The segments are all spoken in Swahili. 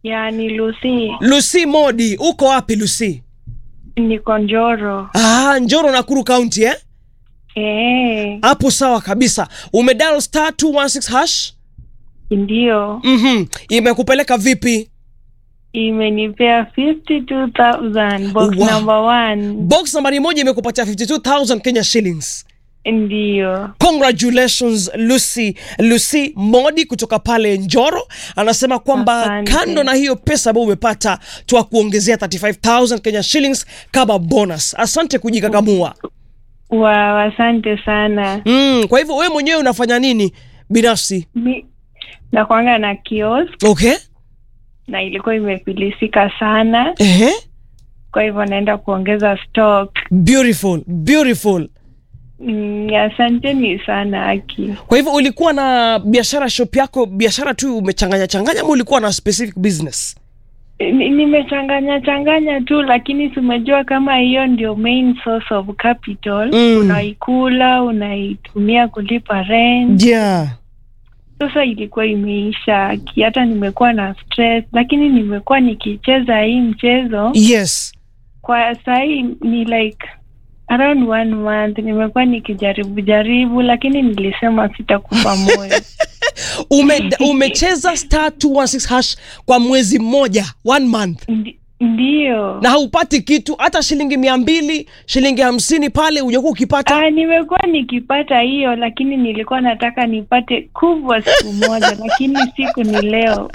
Yani Lucy, Lucy Modi, uko wapi Lucy? niko Njoro. Ah, Njoro Nakuru County eh? Eh, Hapo sawa kabisa. Umedial star 216 hash? ndio Mhm. Imekupeleka vipi? imenipea 52,000 box Wow. number one. Box nambari moja imekupatia 52000 Kenya shillings. Ndio. Congratulations Lucy Lucy Modi kutoka pale Njoro anasema kwamba Asante. kando na hiyo pesa ambayo umepata twa kuongezea 35000 Kenya shillings kama bonus. Asante kujikakamua. Wow, asante sana. Mm, kwa hivyo wewe mwenyewe unafanya nini binafsi? Mi nakwanga na kiosk Okay? na ilikuwa imefilisika sana, Ehe. kwa hivyo naenda kuongeza stock. Beautiful, beautiful. Mm, asanteni sana Aki. Kwa hivyo ulikuwa na biashara shop yako, biashara tu umechanganya changanya ama ulikuwa na specific business? Ni- nimechanganya changanya tu lakini tumejua kama hiyo ndio main source of capital Mm. unaikula unaitumia kulipa rent Yeah. sasa ilikuwa imeisha Aki, hata nimekuwa na stress lakini nimekuwa nikicheza hii mchezo Yes. kwa sahii ni like around one month nimekuwa nikijaribu jaribu lakini nilisema sitakufa moyo Ume, umecheza star 216 hash kwa mwezi mmoja, one month. Ndi- ndiyo Na haupati kitu hata shilingi mia mbili, shilingi hamsini pale hujakuwa ukipata. Ah, nimekuwa nikipata hiyo lakini nilikuwa nataka nipate kubwa siku moja lakini siku ni leo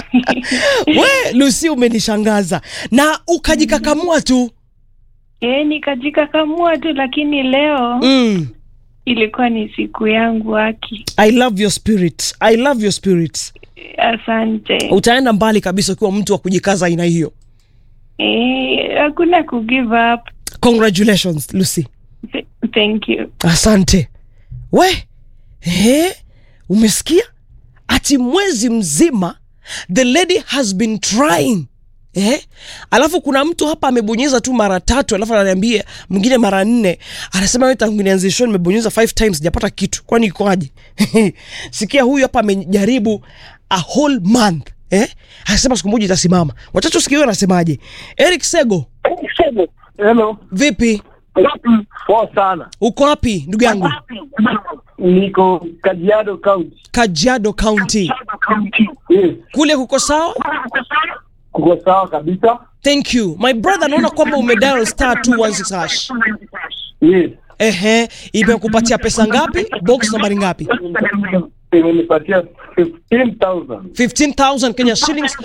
We Lucy, umenishangaza na ukajikakamua tu. e, nikajikakamua tu lakini leo Mm. ilikuwa ni siku yangu haki I love your spirit. I love your spirit. asante Utaenda mbali kabisa ukiwa mtu wa kujikaza aina hiyo. Eh, hakuna ku give up Congratulations Lucy. Th- thank you Asante. We, eh, umesikia? Ati mwezi mzima the lady has been trying. Eh? Alafu kuna mtu hapa amebonyeza tu mara tatu alafu ananiambia mwingine mara nne. Anasema wewe tangu nianze show nimebonyeza five times sijapata kitu. Kwani ikoaje? Sikia huyu hapa amejaribu a whole month. Eh? Anasema siku moja itasimama. Wachache usikie huyo anasemaje. Eric Sego, Hello. vipi? Poa sana. Uko wapi ndugu yangu? Niko Kajiado County. Kajiado County. Yes. Kule kuko sawa? Kuko sawa kabisa. Thank you. My brother naona kwamba umedial star 216 hash. Yes. Ehe, imekupatia pesa ngapi? Box nambari ngapi? Imenipatia 15,000. 15,000 Kenya shillings